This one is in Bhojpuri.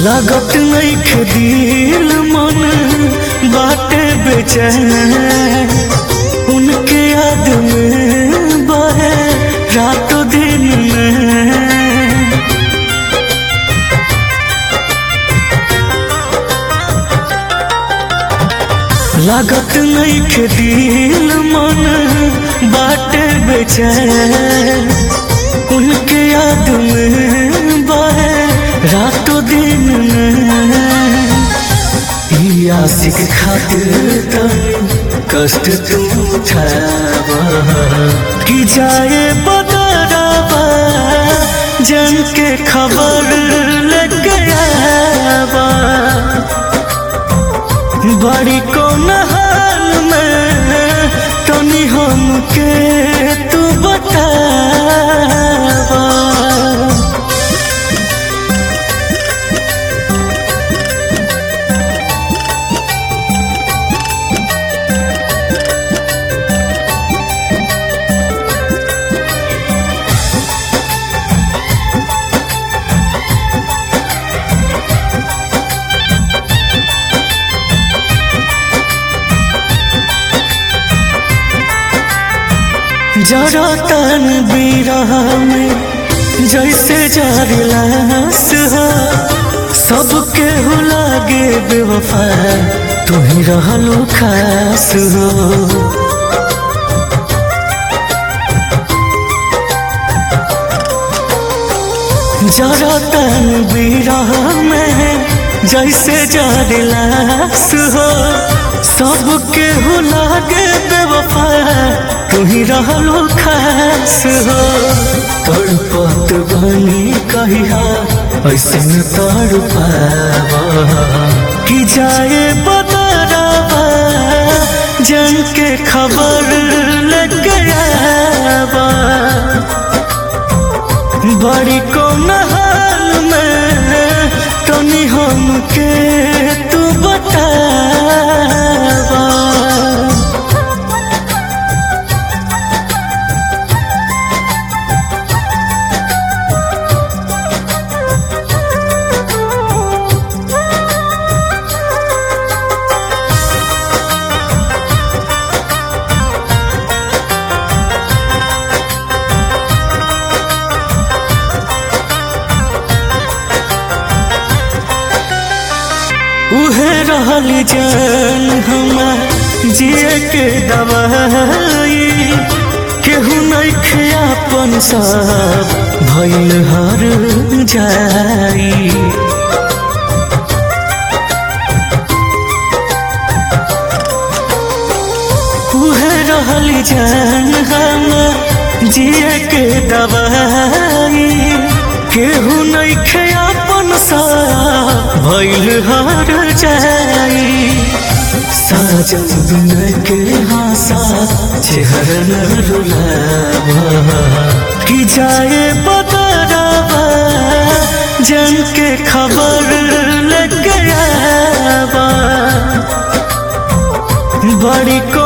लागत नइखे दिल मन बाटे बेचैन उनके याद में बहे रातों दिन में लागत नइखे दिल मन बाटे बेचैन उनके याद में बहे रातों दिन में ई आशिक खातिर त कष्ट तू उठावा कि जाए बदरावा जन के खबर लग गयावा बड़ी कौन हाल में तनी हमके तू बतावा जरा तन बीरा में जैसे जारिलास हो सबके हो लागे बेवफा तू ही रहलो खास हो जरा तन बीरा में जैसे जारिलास हो सबके हो लागे बेवफा तू ही रहलो खास हो तड़पत बनी कहिया ऐसे न तड़पावा कि जाए बदरावा जन के खबर लग गयावा बड़ी कौन हाल में तनी हमके तू बतावा उहे रहल जान हमार जिए के दवाई केहू नइखे अपन सब भइल हर जाई उहे रहल जान हमार जिए के दवाई केहू नइखे अपन सा भइल हर जाई साजन बिन के हासा चेहरा न रुलावा कि जाए बदरावा जन के खबर लग गयावा बड़ी को